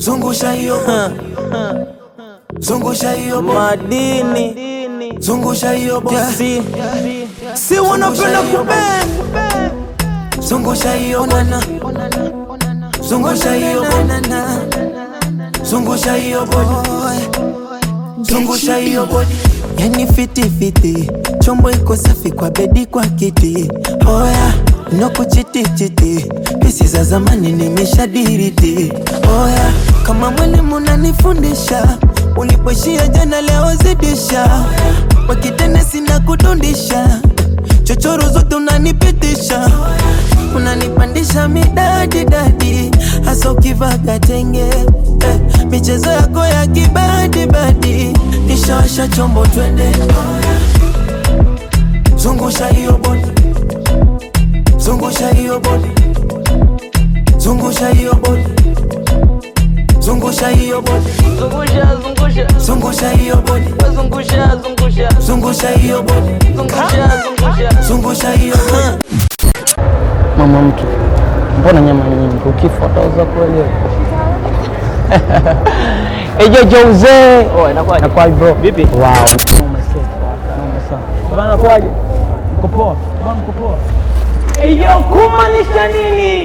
zungusha hiyo bodi, zungusha hiyo bodi, madini zungusha hiyo bodi, si si wanapenda kubend zungusha hiyo bwana, zungusha hiyo bodi, zungusha hiyo bodi, zungusha hiyo bodi. Yani fiti fiti, chombo iko safi kwa bedi kwa kiti. Oya, no kuchiti chiti, pisi za zamani nimeshadiriti. Oya, kama mwalimu unanifundisha, ulipoishia jana leo zidisha. Wakitene sina kudundisha, chochoro zote unanipitisha unanipandisha midadi dadi, hasa ukivaga tenge eh, michezo yako ya kibadi badi, nishawasha chombo twende, zungusha hiyo bodi, zungusha hiyo bodi, zungusha hiyo bodi, zungusha hiyo bodi, zungusha zungusha zungusha hiyo bodi, zungusha zungusha zungusha hiyo bodi, zungusha zungusha zungusha hiyo bodi. Mama mtu, mbona nyama nyingi? Ukifa utauza kweli? Eje Jose. Oh, inakuwaje? Inakuwaje bro? Vipi? Wow. Noma sana. Noma sana. Bana inakuwaje? Mko poa? Bana mko poa? Eyo kumaanisha nini?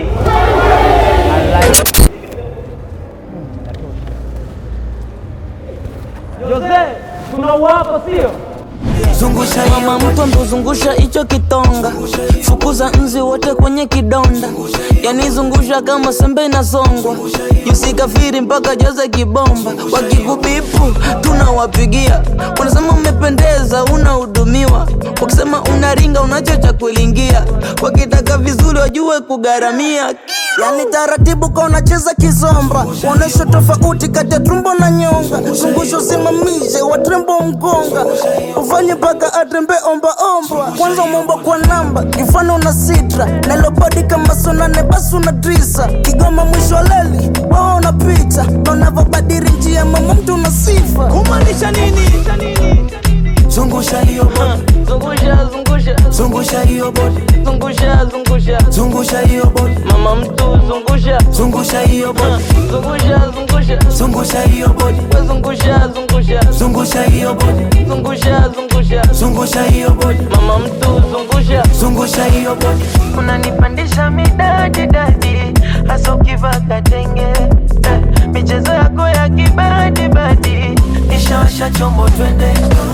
Jose, tunauapa sio? Zungusha hiyo mama mtu ambozungusha hicho kitonga fukuza nzi wote kwenye kidonda yani zungusha kama sembe inasongwa yusikafiri mpaka joze kibomba wakikubipu tunawapigia unasema umependeza unahudumiwa wakisema unaringa unacho cha kulingia wakitaka vizuri wajue kugharamia yani taratibu ka unacheza kizomba onyesha tofauti kati ya tumbo na nyonga zungusha usimamishe watrembo mgonga ufanye mpaka atrembe ombaomba kwanza umeomba kwa namba kifano na sitra nalobadi kama sonane basi una drisa kigoma mwisho wa leli wao unapita na unavyobadiri njia mama mtu una sifa kumaanisha nini zungusha hiyo bodi, zungusha zungusha zungusha hiyo bodi, zungusha zungusha zungusha hiyo bodi, mama mtu zungusha zungusha hiyo bodi, zungusha zungusha zungusha hiyo bodi, zungusha zungusha zungusha hiyo bodi, zungusha zungusha zungusha hiyo bodi, mama mtu zungusha zungusha hiyo bodi. unanipandisha midadi dadi hasa ukivaga tenge eh, michezo yako ya kibadi badi Nishawasha chombo twende,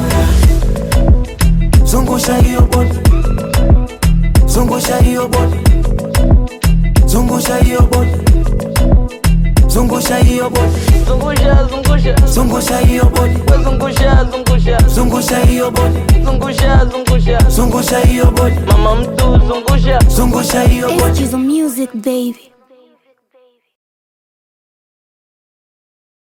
zungusha hiyo bodi, zungusha hiyo bodi, zungusha hiyo bodi, zungusha hiyo bodi, zungusha zungusha zungusha hiyo bodi, zungusha zungusha zungusha hiyo bodi, zungusha zungusha zungusha hiyo bodi, mama mtu zungusha zungusha hiyo bodi. Excuse the music, baby.